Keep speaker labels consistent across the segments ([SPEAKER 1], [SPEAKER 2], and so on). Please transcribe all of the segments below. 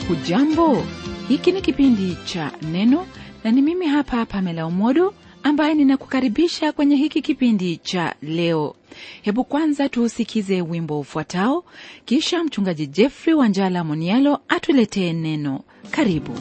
[SPEAKER 1] hujambo hiki ni kipindi cha neno na ni mimi hapa pamela umodo ambaye ninakukaribisha kwenye hiki kipindi cha leo hebu kwanza tuusikize wimbo ufuatao kisha mchungaji jeffrey wanjala monialo atuletee neno karibu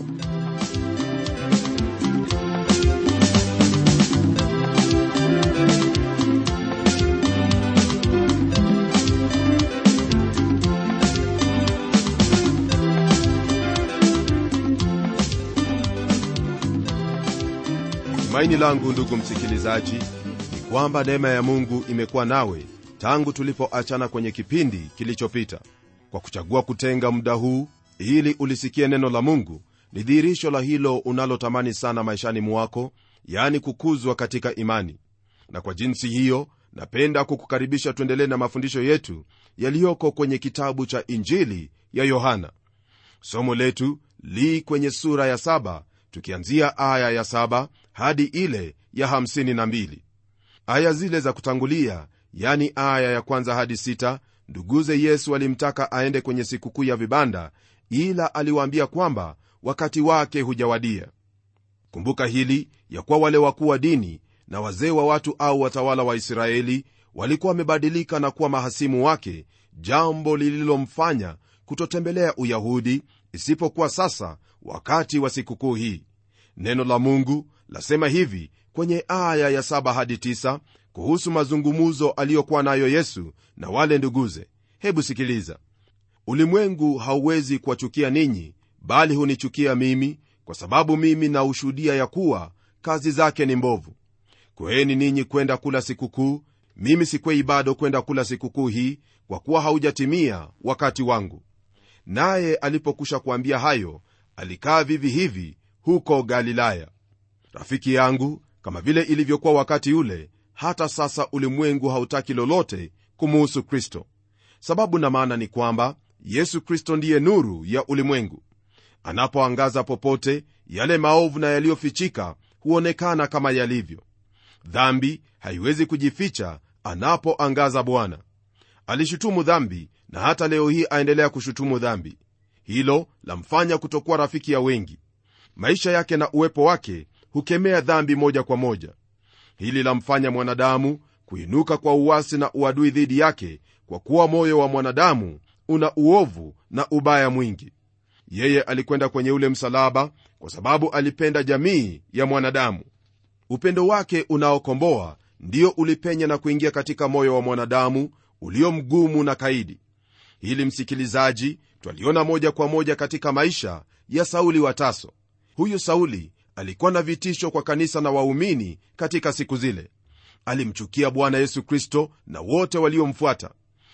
[SPEAKER 2] tumaini langu ndugu msikilizaji ni kwamba neema ya mungu imekuwa nawe tangu tulipoachana kwenye kipindi kilichopita kwa kuchagua kutenga muda huu ili ulisikie neno la mungu ni dhihirisho la hilo unalotamani sana maishani mwako yaani kukuzwa katika imani na kwa jinsi hiyo napenda kukukaribisha tuendelee na mafundisho yetu yaliyoko kwenye kitabu cha injili ya yohana somo letu li kwenye sura ya saba tukianzia aya ya saba hadi ile ya hamsini na mbili aya zile za kutangulia yani aya ya kwanza hadi sita nduguze yesu alimtaka aende kwenye sikukuu ya vibanda ila aliwaambia kwamba wakati wake hujawadia kumbuka hili ya kuwa wale wakuu wa dini na wazee wa watu au watawala wa israeli walikuwa wamebadilika na kuwa mahasimu wake jambo lililomfanya kutotembelea uyahudi isipokuwa sasa wakati wa sikukuu hii neno la mungu lasema hivi kwenye aya ya 7 hadi 9 kuhusu mazungumuzo aliyokuwa nayo yesu na wale nduguze hebu sikiliza ulimwengu hauwezi kuwachukia ninyi bali hunichukia mimi kwa sababu mimi naushuhudia ya kuwa kazi zake ni mbovu kweeni ninyi kwenda kula sikukuu mimi sikwei bado kwenda kula sikukuu hii kwa kuwa haujatimia wakati wangu naye alipokwisha kuambia hayo alikaa vivi hivi huko galilaya rafiki yangu kama vile ilivyokuwa wakati ule hata sasa ulimwengu hautaki lolote kumuhusu kristo sababu na maana ni kwamba yesu kristo ndiye nuru ya ulimwengu anapoangaza popote yale maovu na yaliyofichika huonekana kama yalivyo dhambi haiwezi kujificha anapoangaza bwana alishutumu dhambi na hata leo hii aendelea kushutumu dhambi hilo lamfanya kutokuwa rafiki ya wengi maisha yake na uwepo wake hukemea dhambi moja kwa moja hili lamfanya mwanadamu kuinuka kwa uwasi na uadui dhidi yake kwa kuwa moyo wa mwanadamu una uovu na ubaya mwingi yeye alikwenda kwenye ule msalaba kwa sababu alipenda jamii ya mwanadamu upendo wake unaokomboa ndio ulipenya na kuingia katika moyo wa mwanadamu ulio mgumu na kaidi hili msikilizaji twaliona moja kwa moja katika maisha ya sauli wa taso huyu sauli alikuwa na vitisho kwa kanisa na waumini katika siku zile alimchukia bwana yesu kristo na wote waliomfuata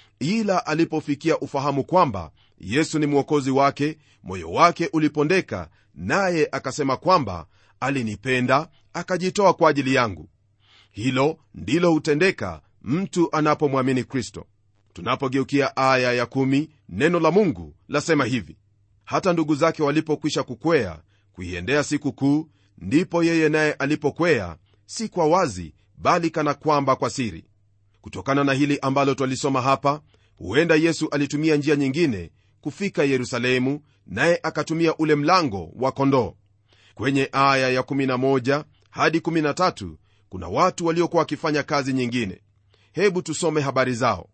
[SPEAKER 2] ila alipofikia ufahamu kwamba yesu ni mwokozi wake moyo wake ulipondeka naye akasema kwamba alinipenda akajitoa kwa ajili yangu hilo ndilo hutendeka mtu anapomwamini kristo tunapogeukia aya ya kumi, neno la mungu lasema hivi hata ndugu zake walipokwisha kukwea kuiendea siku kuu ndipo yeye naye alipokwea si kwa wazi bali kana kwamba kwa siri kutokana na hili ambalo twalisoma hapa huenda yesu alitumia njia nyingine kufika yerusalemu naye akatumia ule mlango wa kondoo kwenye aya ya11 hadi 13 kuna watu waliokuwa wakifanya kazi nyingine hebu tusome habari zao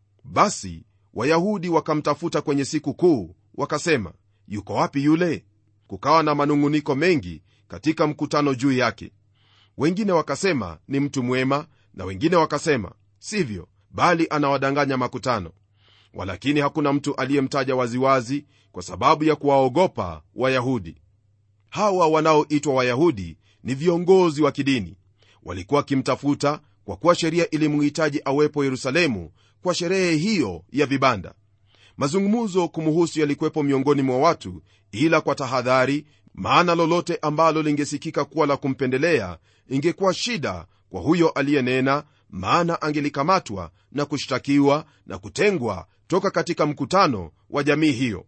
[SPEAKER 2] basi wayahudi wakamtafuta kwenye siku kuu wakasema yuko wapi yule kukawa na manung'uniko mengi katika mkutano juu yake wengine wakasema ni mtu mwema na wengine wakasema sivyo bali anawadanganya makutano walakini hakuna mtu aliyemtaja waziwazi kwa sababu ya kuwaogopa wayahudi hawa wanaoitwa wayahudi ni viongozi wa kidini walikuwa wakimtafuta kwa kuwa sheria ilimhitaji awepo yerusalemu kwa sherehe hiyo ya vibanda mazungumzo kumuhusu yalikuwepo miongoni mwa watu ila kwa tahadhari maana lolote ambalo lingesikika kuwa la kumpendelea ingekuwa shida kwa huyo aliyenena maana angelikamatwa na kushtakiwa na kutengwa toka katika mkutano wa jamii hiyo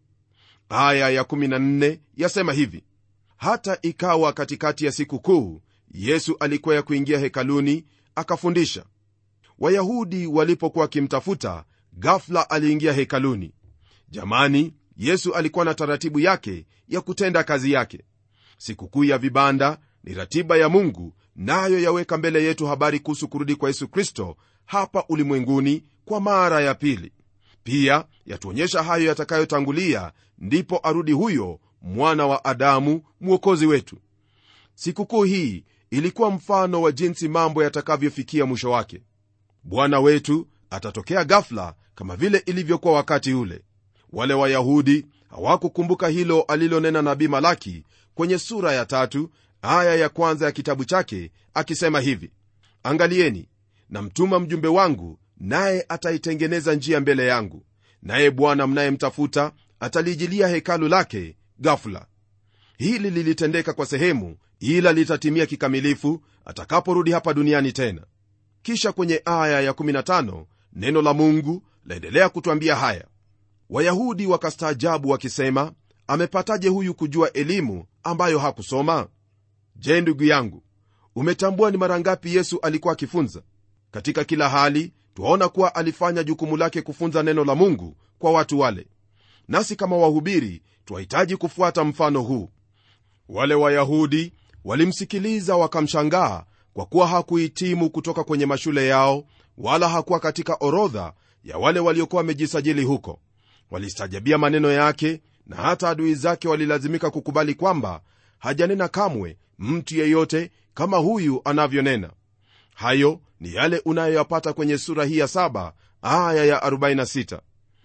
[SPEAKER 2] aya ya14 yasema hivi hata ikawa katikati ya siku kuu yesu alikwea kuingia hekaluni akafundisha wayahudi walipokuwa wakimtafuta gafla aliingia hekaluni jamani yesu alikuwa na taratibu yake ya kutenda kazi yake sikukuu ya vibanda ni ratiba ya mungu nayo yaweka mbele yetu habari kuhusu kurudi kwa yesu kristo hapa ulimwenguni kwa mara ya pili pia yatuonyesha hayo yatakayotangulia ndipo arudi huyo mwana wa adamu mwokozi wetu sikukuu hii ilikuwa mfano wa jinsi mambo yatakavyofikia mwisho wake bwana wetu atatokea gafla kama vile ilivyokuwa wakati ule wale wayahudi hawakukumbuka hilo alilonena nabii malaki kwenye sura ya tatu aya ya kwanza ya kitabu chake akisema hivi angalieni namtuma mjumbe wangu naye ataitengeneza njia mbele yangu naye bwana mnayemtafuta atalijilia hekalu lake gafula hili lilitendeka kwa sehemu ila litatimia kikamilifu atakaporudi hapa duniani tena kisha kwenye aya ya15 neno la mungu laendelea kutwambia haya wayahudi wakastaajabu wakisema amepataje huyu kujua elimu ambayo hakusoma je ndugu yangu umetambua ni mara ngapi yesu alikuwa akifunza katika kila hali twaona kuwa alifanya jukumu lake kufunza neno la mungu kwa watu wale nasi kama wahubiri twahitaji kufuata mfano huu wale wayahudi walimsikiliza wakamshangaa kwa kuwa hakuhitimu kutoka kwenye mashule yao wala hakuwa katika orodha ya wale waliokuwa wamejisajili huko walistajabia maneno yake na hata adui zake walilazimika kukubali kwamba hajanena kamwe mtu yeyote kama huyu anavyonena hayo ni yale unayoyapata kwenye sura hii ya 7 aya ya 46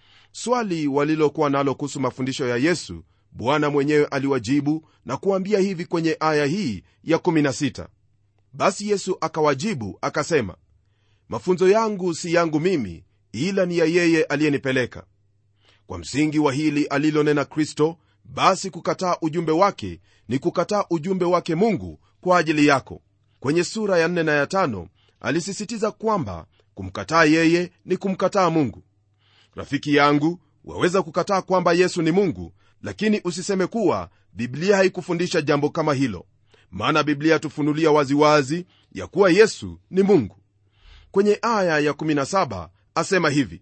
[SPEAKER 2] swali walilokuwa nalo kuhusu mafundisho ya yesu bwana mwenyewe aliwajibu na kuambia hivi kwenye aya hii ya 16 basi yesu akawajibu akasema mafunzo yangu si yangu mimi ila ni ya yeye aliyenipeleka kwa msingi wa hili alilonena kristo basi kukataa ujumbe wake ni kukataa ujumbe wake mungu kwa ajili yako kwenye sura ya 4 na ya 5 alisisitiza kwamba kumkataa yeye ni kumkataa mungu rafiki yangu waweza kukataa kwamba yesu ni mungu lakini usiseme kuwa biblia haikufundisha jambo kama hilo maana biblia yatufunulia waziwazi ya kuwa yesu ni mungu kwenye aya ya 17 asema hivi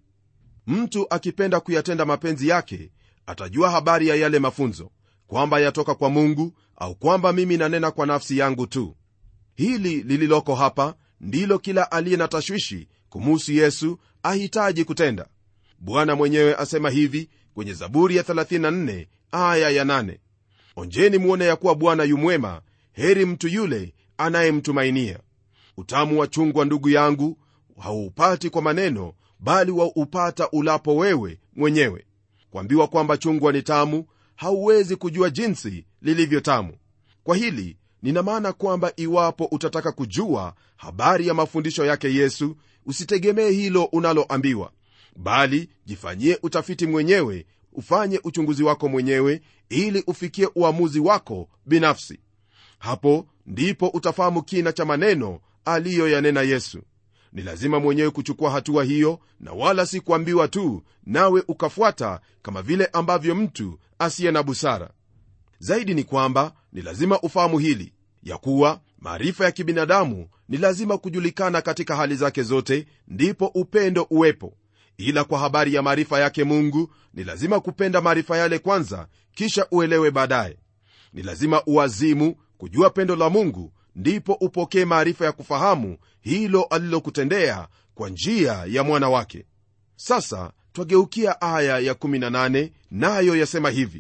[SPEAKER 2] mtu akipenda kuyatenda mapenzi yake atajua habari ya yale mafunzo kwamba yatoka kwa mungu au kwamba mimi nanena kwa nafsi yangu tu hili lililoko hapa ndilo kila aliye na tashwishi kumuhusu yesu ahitaji kutenda bwana mwenyewe asema hivi kwenye zaburi ya 34 aya ya 8 onjeni muone ya kuwa bwana yumwema heri mtu yule anayemtumainia utamu wa chungwa ndugu yangu hauupati kwa maneno bali waupata ulapo wewe mwenyewe kuambiwa kwamba chungwa ni tamu hauwezi kujua jinsi lilivyo tamu kwa hili nina maana kwamba iwapo utataka kujua habari ya mafundisho yake yesu usitegemee hilo unaloambiwa bali jifanyie utafiti mwenyewe ufanye uchunguzi wako mwenyewe ili ufikie uamuzi wako binafsi hapo ndipo utafahamu kina cha maneno aliyoyanena yesu ni lazima mwenyewe kuchukua hatua hiyo na wala si kuambiwa tu nawe ukafuata kama vile ambavyo mtu asiye na busara zaidi ni kwamba ni lazima ufahamu hili ya kuwa maarifa ya kibinadamu ni lazima kujulikana katika hali zake zote ndipo upendo uwepo ila kwa habari ya maarifa yake mungu ni lazima kupenda maarifa yale kwanza kisha uelewe baadaye ni lazima uazimu kujua pendo la mungu ndipo upokee maarifa ya kufahamu hilo alilokutendea kwa njia ya mwana wake sasa twageukia aya ya 18 nayo yasema hivi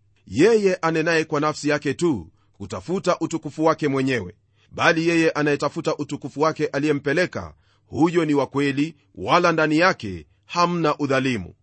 [SPEAKER 2] yeye anenaye kwa nafsi yake tu hutafuta utukufu wake mwenyewe bali yeye anayetafuta utukufu wake aliyempeleka huyo ni wa kweli wala ndani yake hamna udhalimu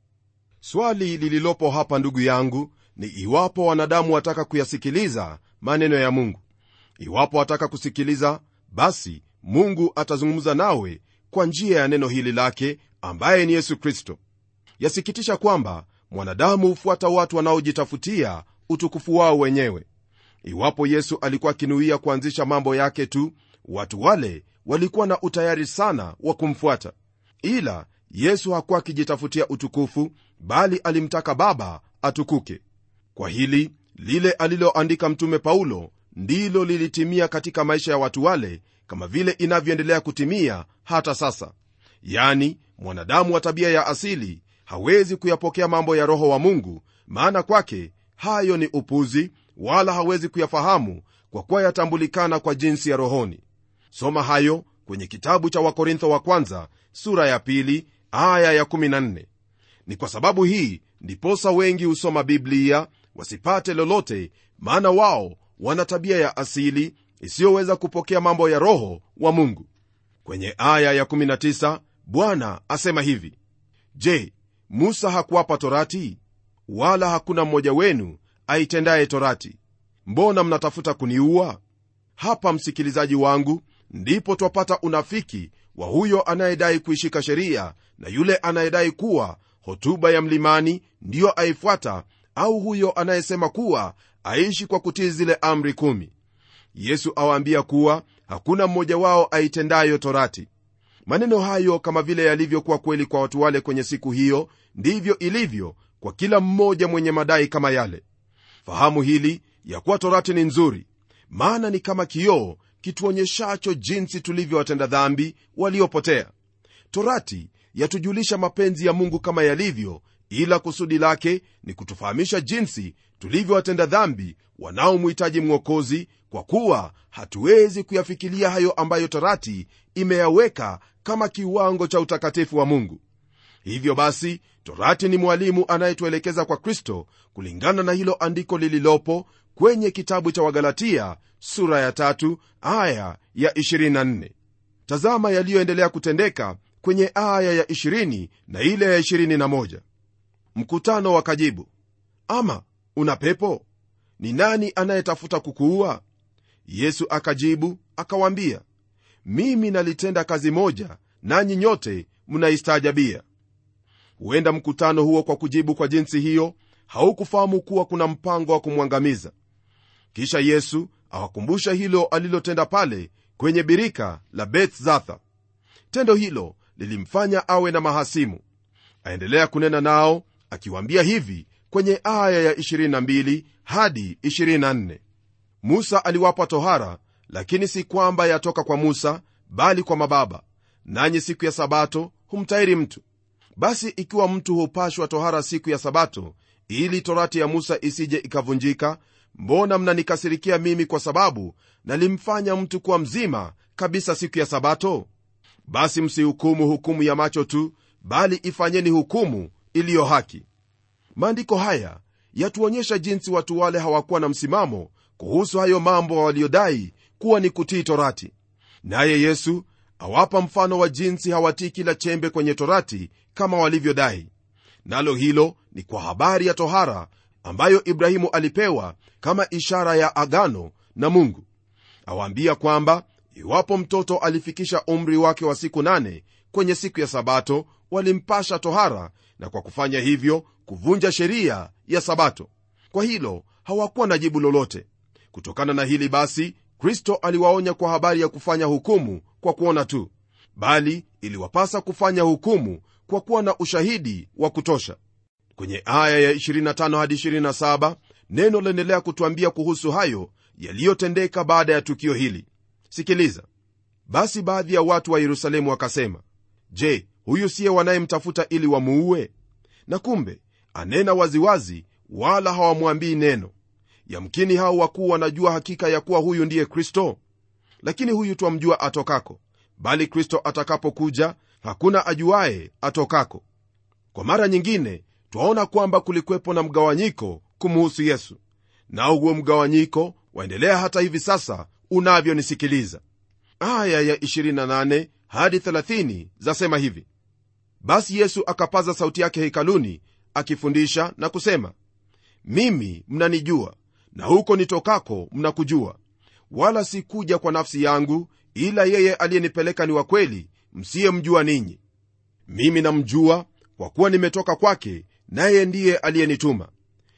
[SPEAKER 2] swali lililopo hapa ndugu yangu ni iwapo wanadamu wataka kuyasikiliza maneno ya mungu iwapo wataka kusikiliza basi mungu atazungumza nawe kwa njia ya neno hili lake ambaye ni yesu kristo yasikitisha kwamba mwanadamu hufuata watu wanaojitafutia utukufu wao wenyewe iwapo yesu alikuwa akinuia kuanzisha mambo yake tu watu wale walikuwa na utayari sana wa kumfuata ila yesu hakuwa akijitafutia utukufu bali alimtaka baba atukuke kwa hili lile aliloandika mtume paulo ndilo lilitimia katika maisha ya watu wale kama vile inavyoendelea kutimia hata sasa yani mwanadamu wa tabia ya asili hawezi kuyapokea mambo ya roho wa mungu maana kwake hayo ni upuzi wala hawezi kuyafahamu kwa kuwa yatambulikana kwa jinsi ya rohoni soma hayo kwenye kitabu cha wakorintho wa kwanza sura ya pili aya ya 14 ni kwa sababu hii ndiposa wengi husoma biblia wasipate lolote maana wao wana tabia ya asili isiyoweza kupokea mambo ya roho wa mungu kwenye aya ya 19 bwana asema hivi je musa hakuwapa torati wala hakuna mmoja wenu aitendaye torati mbona mnatafuta kuniua hapa msikilizaji wangu ndipo twapata unafiki wa huyo anayedai kuishika sheria na yule anayedai kuwa hotuba ya mlimani ndiyo aifuata au huyo anayesema kuwa aishi kwa kutii zile amri kumi yesu awaambia kuwa hakuna mmoja wao aitendayo torati maneno hayo kama vile yalivyokuwa kweli kwa watu wale kwenye siku hiyo ndivyo ilivyo kwa kila mmoja mwenye madai kama yale fahamu hili ya kuwa torati ni nzuri maana ni kama kioo kituonyeshacho jinsi tulivyowatenda dhambi waliopotea torati yatujulisha mapenzi ya mungu kama yalivyo ila kusudi lake ni kutufahamisha jinsi tulivyowatenda dhambi wanaomhitaji mwokozi kwa kuwa hatuwezi kuyafikilia hayo ambayo torati imeyaweka kama kiwango cha utakatifu wa mungu hivyo basi torati ni mwalimu anayetuelekeza kwa kristo kulingana na hilo andiko lililopo kwenye kitabu cha wagalatia sura ya tatu aya ya 24 tazama yaliyoendelea kutendeka kwenye aya ya 20 na ile ya 21 mkutano wakajibu ama una pepo ni nani anayetafuta kukuua yesu akajibu akawaambia mimi nalitenda kazi moja nanyi nyote mnaistaajabia huenda mkutano huo kwa kujibu kwa jinsi hiyo haukufahamu kuwa kuna mpango wa kumwangamiza kisha yesu awakumbusha hilo alilotenda pale kwenye birika la bethzatha tendo hilo lilimfanya awe na mahasimu aendelea kunena nao akiwaambia hivi kwenye aya ya 22 hadi 24 musa aliwapa tohara lakini si kwamba yatoka kwa musa bali kwa mababa nanyi siku ya sabato humtairi mtu basi ikiwa mtu hupashwa tohara siku ya sabato ili torati ya musa isije ikavunjika mbona mnanikasirikia mimi kwa sababu nalimfanya mtu kuwa mzima kabisa siku ya sabato basi msihukumu hukumu ya macho tu bali ifanyeni hukumu iliyo haki maandiko haya yatuonyesha jinsi watu wale hawakuwa na msimamo kuhusu hayo mambo waliodai kuwa ni kutii torati naye yesu awapa mfano wa jinsi hawatii kila chembe kwenye torati kama walivyodai nalo hilo ni kwa habari ya tohara ambayo ibrahimu alipewa kama ishara ya agano na mungu awaambia kwamba iwapo mtoto alifikisha umri wake wa siku nane kwenye siku ya sabato walimpasha tohara na kwa kufanya hivyo kuvunja sheria ya sabato kwa hilo hawakuwa na jibu lolote kutokana na hili basi kristo aliwaonya kwa habari ya kufanya hukumu kwa kuona tu bali iliwapasa kufanya hukumu kwa kuwa na ushahidi wa kutosha kwenye aya ya 25 hadi 27 neno laendelea kutwambia kuhusu hayo yaliyotendeka baada ya tukio hili sikiliza basi baadhi ya watu wa yerusalemu wakasema je huyu siye wanayemtafuta ili wamuue na kumbe anena waziwazi wala hawamwambii neno yamkini hao wakuu wanajua hakika ya kuwa huyu ndiye kristo lakini huyu twamjua atokako bali kristo atakapokuja hakuna ajuaye atokako kwa mara nyingine twaona kwamba kulikwepo na mgawanyiko kumuhusu yesu nao huo mgawanyiko waendelea hata hivi sasa unavyonisikiliza aya ya 28 hadi 30 zasema hivi basi yesu akapaza sauti yake hekaluni akifundisha na kusema mimi mnanijua na huko nitokako mnakujua wala sikuja kwa nafsi yangu ila yeye aliyenipeleka ni wa kweli msiyemjua ninyi mimi namjua kwa kuwa nimetoka kwake naye ndiye aliyenituma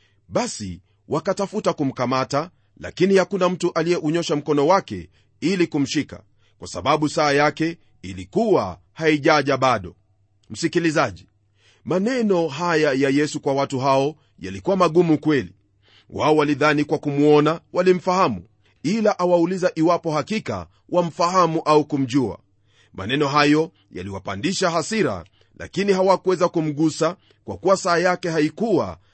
[SPEAKER 2] basi wakatafuta kumkamata lakini hakuna mtu aliyeunyosha mkono wake ili kumshika kwa sababu saa yake ilikuwa haijaja bado msikilizaji maneno haya ya yesu kwa watu hao yalikuwa magumu kweli wao walidhani kwa kumwona walimfahamu ila awauliza iwapo hakika wamfahamu au kumjua maneno hayo yaliwapandisha hasira lakini hawakuweza kumgusa kwa kuwa saa yake haikuwa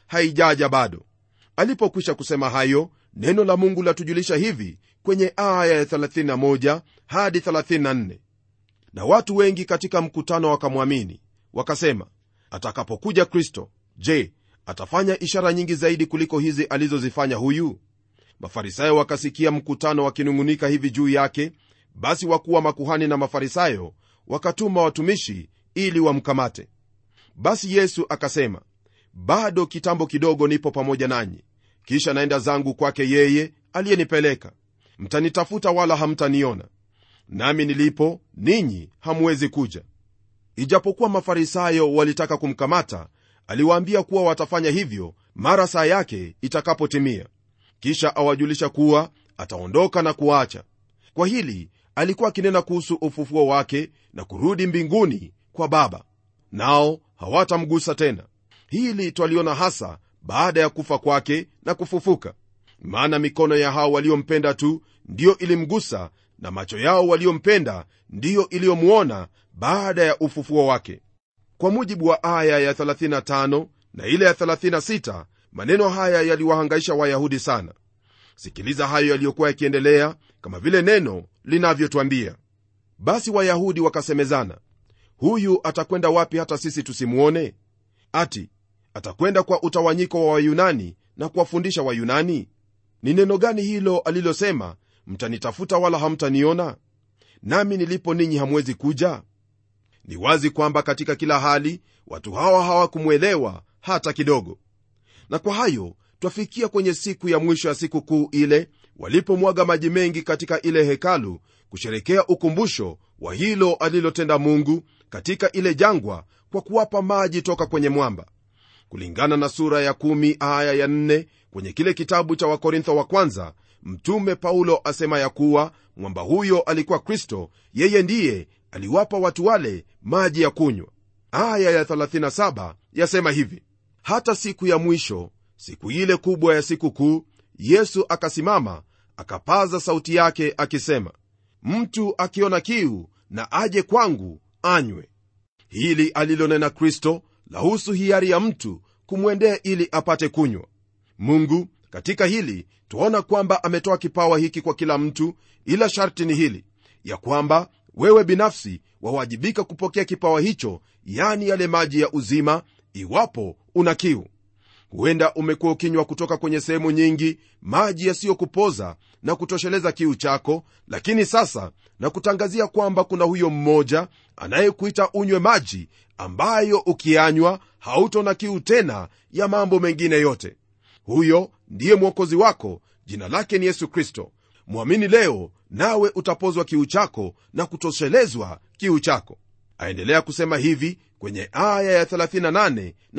[SPEAKER 2] haijaja bado alipokwisha kusema hayo neno la mungu latujulisha hivi kwenye aya ya 31 hadi 34 na watu wengi katika mkutano wakamwamini wakasema atakapokuja kristo je atafanya ishara nyingi zaidi kuliko hizi alizozifanya huyu mafarisayo wakasikia mkutano wakinung'unika hivi juu yake basi wakuu wa makuhani na mafarisayo wakatuma watumishi ili wamkamate basi yesu akasema bado kitambo kidogo nipo pamoja nanyi kisha naenda zangu kwake yeye aliyenipeleka mtanitafuta wala hamtaniona nami nilipo ninyi hamwezi kuja ijapokuwa mafarisayo walitaka kumkamata aliwaambia kuwa watafanya hivyo mara saa yake itakapotimia kisha awajulisha kuwa ataondoka na kuacha kwa hili alikuwa akinena kuhusu ufufuo wake na kurudi mbinguni kwa baba nao hawatamgusa tena hili twaliona hasa baada ya kufa kwake na kufufuka maana mikono ya hao waliompenda tu ndiyo ilimgusa na macho yao waliompenda ndiyo iliyomwona baada ya ufufuo wake kwa mujibu wa aya ya 35 na ile ya 36 maneno haya yaliwahangaisha wayahudi sana sikiliza hayo yaliyokuwa yakiendelea kama vile neno linavyotwambia basi wayahudi wakasemezana huyu atakwenda wapi hata sisi tusimwone ati atakwenda kwa utawanyiko wa wayunani na kuwafundisha wayunani ni neno gani hilo alilosema mtanitafuta wala hamtaniona nami nilipo ninyi hamwezi kuja ni wazi kwamba katika kila hali watu hawa hawakumwelewa hata kidogo na kwa hayo twafikia kwenye siku ya mwisho ya siku kuu ile walipomwaga maji mengi katika ile hekalu kusherekea ukumbusho wa hilo alilotenda mungu katika ile jangwa kwa kuwapa maji toka kwenye mwamba kulingana na sura ya kumi aya ya nne kwenye kile kitabu cha wakorintho wa kwanza mtume paulo asema ya kuwa mwamba huyo alikuwa kristo yeye ndiye aliwapa watu wale maji ya kunywa aya ya 37 yasema hivi hata siku ya mwisho siku ile kubwa ya siku kuu yesu akasimama akapaza sauti yake akisema mtu akiona kiu na aje kwangu anywe hili alilonena kristo lahusu hiari ya mtu kumwendea ili apate kunywa mungu katika hili twaona kwamba ametoa kipawa hiki kwa kila mtu ila sharti ni hili ya kwamba wewe binafsi wawajibika kupokea kipawa hicho yani yale maji ya uzima iwapo una kiu huenda umekuwa ukinywa kutoka kwenye sehemu nyingi maji yasiyokupoza na kutosheleza kiu chako lakini sasa na kutangazia kwamba kuna huyo mmoja anayekuita unywe maji ambayo ukianywa hautona kiu tena ya mambo mengine yote huyo ndiye mwokozi wako jina lake ni yesu kristo mwamini leo nawe utapozwa kiu chako na kutoshelezwa kiu chako aendelea kusema hivi kwenye aya ya 38 na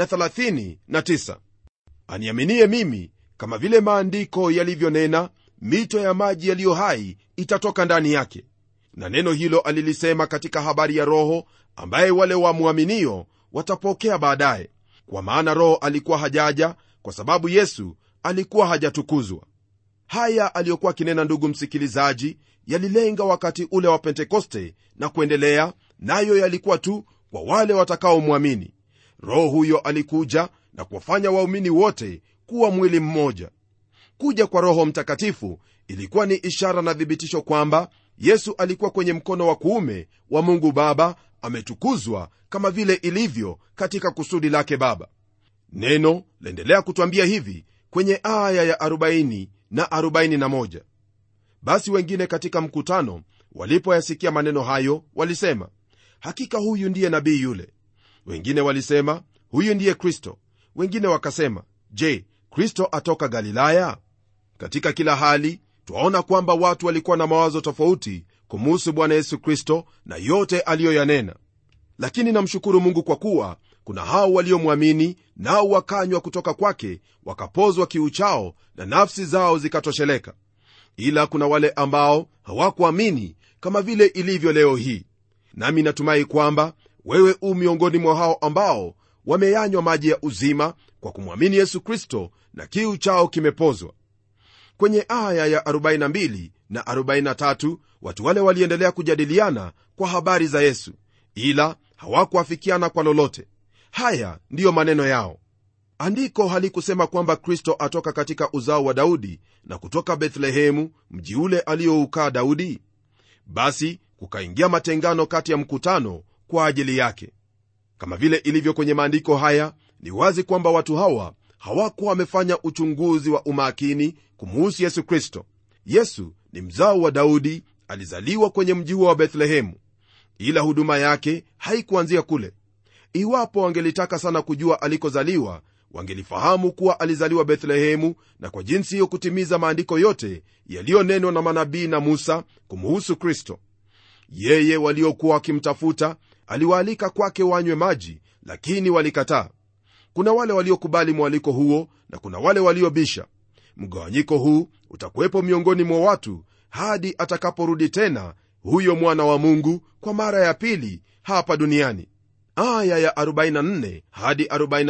[SPEAKER 2] 39 aniaminie mimi kama vile maandiko yalivyonena mito ya maji yaliyo hai itatoka ndani yake na neno hilo alilisema katika habari ya roho ambaye wale wamwaminio watapokea baadaye kwa maana roho alikuwa hajaja kwa sababu yesu alikuwa hajatukuzwa haya aliyokuwa akinena ndugu msikilizaji yalilenga wakati ule wa pentekoste na kuendelea nayo yalikuwa tu kwa wale watakaomwamini roho huyo alikuja na kuwafanya waumini wote kuwa mwili mmoja kuja kwa roho mtakatifu ilikuwa ni ishara na thibitisho kwamba yesu alikuwa kwenye mkono wa kuume wa mungu baba ametukuzwa kama vile ilivyo katika kusudi lake baba neno laendelea kutwambia hivi kwenye aya ya 40 na 41 basi wengine katika mkutano walipoyasikia maneno hayo walisema hakika huyu ndiye nabii yule wengine walisema huyu ndiye kristo wengine wakasema je kristo atoka galilaya katika kila hali twaona kwamba watu walikuwa na mawazo tofauti kumuhusu bwana yesu kristo na yote aliyoyanena lakini namshukuru mungu kwa kuwa kuna hao waliomwamini nao wakanywa kutoka kwake wakapozwa kiu chao na nafsi zao zikatosheleka ila kuna wale ambao hawakuamini kama vile ilivyo leo hii nami natumai kwamba wewe u miongoni mwa hao ambao wameyanywa maji ya uzima kwa kumwamini yesu kristo na kiu chao kimepozwa kwenye aya ya 42 na 43 watu wale waliendelea kujadiliana kwa habari za yesu ila hawakuafikiana kwa lolote haya ndiyo maneno yao andiko halikusema kwamba kristo atoka katika uzao wa daudi na kutoka bethlehemu mji ule aliyoukaa daudi basi kukaingia matengano kati ya mkutano kwa ajili yake kama vile ilivyo kwenye maandiko haya ni wazi kwamba watu hawa hawakuwa wamefanya uchunguzi wa umakini kumuhusu yesu kristo yesu ni mzao wa daudi alizaliwa kwenye mji huo wa bethlehemu ila huduma yake haikuanzia kule iwapo wangelitaka sana kujua alikozaliwa wangelifahamu kuwa alizaliwa bethlehemu na kwa jinsi hiyo kutimiza maandiko yote yaliyonenwa na manabii na musa kumuhusu kristo yeye waliokuwa wakimtafuta aliwaalika kwake wanywe maji lakini walikataa kuna wale waliokubali mwaliko huo na kuna wale waliobisha mgawanyiko huu utakuwepo miongoni mwa watu hadi atakaporudi tena huyo mwana wa mungu kwa mara ya pili hapa duniani aya ya 44 hadi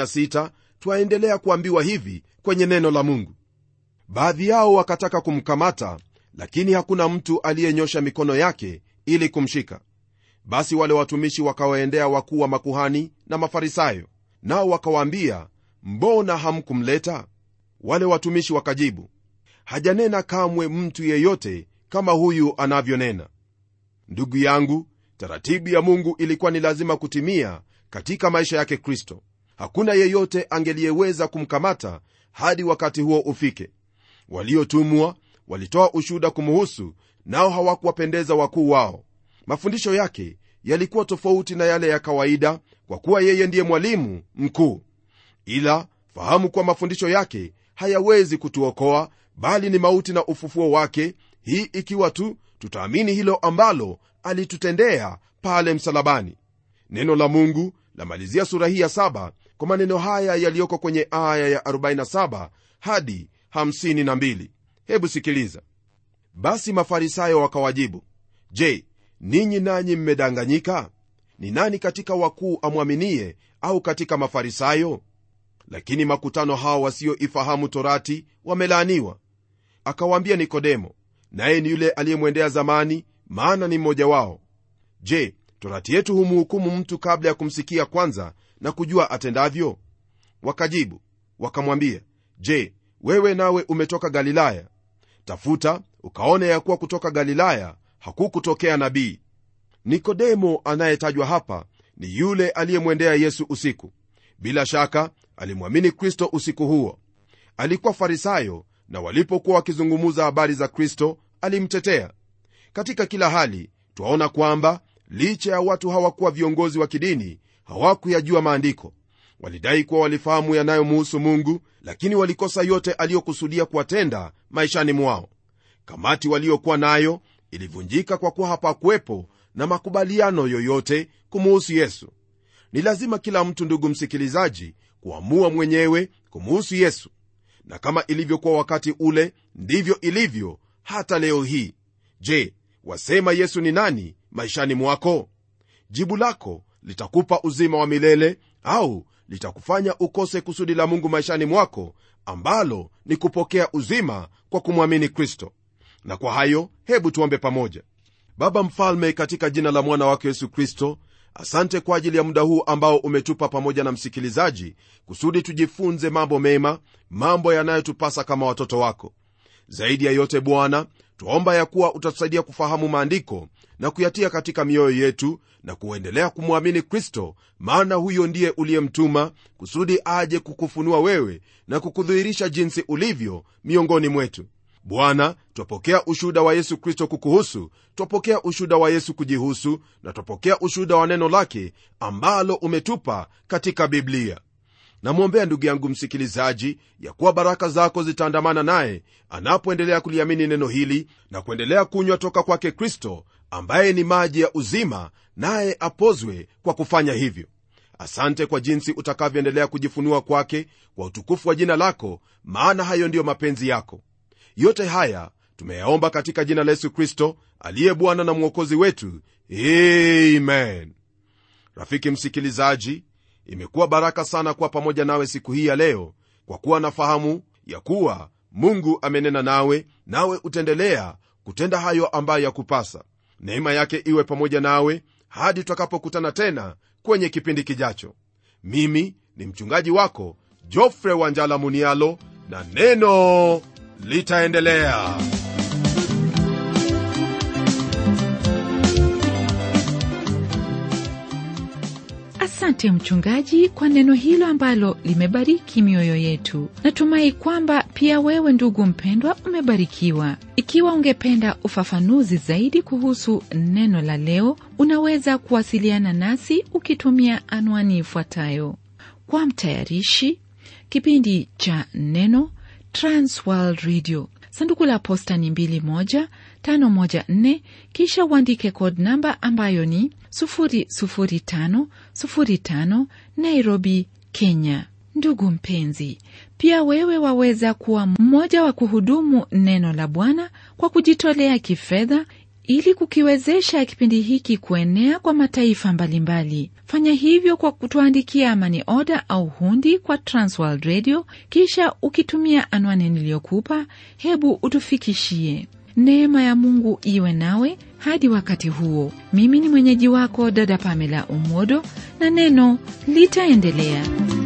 [SPEAKER 2] 46 twaendelea kuambiwa hivi kwenye neno la mungu baadhi yao wakataka kumkamata lakini hakuna mtu aliyenyosha mikono yake ili kumshika basi wale watumishi wakawaendea wakuu wa makuhani na mafarisayo nao wakawaambia mbona hamkumleta wale watumishi wakajibu hajanena kamwe mtu yeyote kama huyu anavyonena ndugu yangu taratibu ya mungu ilikuwa ni lazima kutimia katika maisha yake kristo hakuna yeyote angeliyeweza kumkamata hadi wakati huo ufike waliotumwa walitoa ushuhuda kumuhusu nao hawakuwapendeza wakuu wao mafundisho yake yalikuwa tofauti na yale ya kawaida kwa kuwa yeye ndiye mwalimu mkuu ila fahamu kuwa mafundisho yake hayawezi kutuokoa bali ni mauti na ufufuo wake hii ikiwa tu tutaamini hilo ambalo alitutendea pale msalabani neno la mungu lamalizia sura hii ya saba kwa maneno haya yaliyoko kwenye aya ya 47 hadi 52 hebu sikiliza basi mafarisayo wakawajibu je ninyi nanyi mmedanganyika ni nani katika wakuu amwaminie au katika mafarisayo lakini makutano hao wasioifahamu torati wamelaaniwa akawaambia nikodemo naye ni yule aliyemwendea zamani maana ni mmoja wao je torati yetu humhukumu mtu kabla ya kumsikia kwanza na kujua atendavyo wakajibu wakamwambia je wewe nawe umetoka galilaya tafuta ukaone ya kuwa kutoka galilaya hakukutokea nabii nikodemo anayetajwa hapa ni yule aliyemwendea yesu usiku bila shaka alimwamini kristo usiku huo alikuwa farisayo na walipokuwa wakizungumuza habari za kristo alimtetea katika kila hali twaona kwamba licha ya watu hawakuwa viongozi wa kidini hawakuyajua maandiko walidai kuwa walifahamu yanayomuhusu mungu lakini walikosa yote aliyokusudia kuwatenda maishani mwao kamati waliokuwa nayo ilivunjika kwa kuwa hapakuwepo na makubaliano yoyote kumuhusu yesu ni lazima kila mtu ndugu msikilizaji kuamua mwenyewe kumuhusu yesu na kama ilivyokuwa wakati ule ndivyo ilivyo hata leo hii je wasema yesu ni nani maishani mwako jibu lako litakupa uzima wa milele au litakufanya ukose kusudi la mungu maishani mwako ambalo ni kupokea uzima kwa kumwamini kristo na kwa hayo hebu tuombe pamoja baba mfalme katika jina la mwana wake yesu kristo asante kwa ajili ya muda huu ambao umetupa pamoja na msikilizaji kusudi tujifunze mambo mema mambo yanayotupasa kama watoto wako zaidi ya yote bwana twaomba ya kuwa utatusaidia kufahamu maandiko na kuyatia katika mioyo yetu na kuendelea kumwamini kristo maana huyo ndiye uliyemtuma kusudi aje kukufunua wewe na kukudhihirisha jinsi ulivyo miongoni mwetu bwana twapokea ushuhuda wa yesu kristo kukuhusu twapokea ushuhuda wa yesu kujihusu na twapokea ushuhuda wa neno lake ambalo umetupa katika biblia namwombea ndugu yangu msikilizaji ya kuwa baraka zako zitaandamana naye anapoendelea kuliamini neno hili na kuendelea kunywa toka kwake kristo ambaye ni maji ya uzima naye apozwe kwa kufanya hivyo asante kwa jinsi utakavyoendelea kujifunua kwake kwa utukufu wa jina lako maana hayo ndiyo mapenzi yako yote haya tumeyaomba katika jina la yesu kristo aliye bwana na mwokozi wetu amen rafiki msikilizaji imekuwa baraka sana kuwa pamoja nawe siku hii ya leo kwa kuwa nafahamu ya kuwa mungu amenena nawe nawe utaendelea kutenda hayo ambayo yakupasa neema yake iwe pamoja nawe hadi tutakapokutana tena kwenye kipindi kijacho mimi ni mchungaji wako jofre wanjala munialo na neno litaendelea
[SPEAKER 1] asante mchungaji kwa neno hilo ambalo limebariki mioyo yetu natumai kwamba pia wewe ndugu mpendwa umebarikiwa ikiwa ungependa ufafanuzi zaidi kuhusu neno la leo unaweza kuwasiliana nasi ukitumia anwani ifuatayo kwa mtayarishi kipindi cha neno transworld radio sanduku la posta ni 2154 kisha uandike code namba ambayo ni 00505 nairobi kenya ndugu mpenzi pia wewe waweza kuwa mmoja wa kuhudumu neno la bwana kwa kujitolea kifedha ili kukiwezesha kipindi hiki kuenea kwa mataifa mbalimbali fanya hivyo kwa kutuandikia mani oda au hundi kwa transworld radio kisha ukitumia anwani niliyokupa hebu utufikishie neema ya mungu iwe nawe hadi wakati huo mimi ni mwenyeji wako dada pamela umodo na neno litaendelea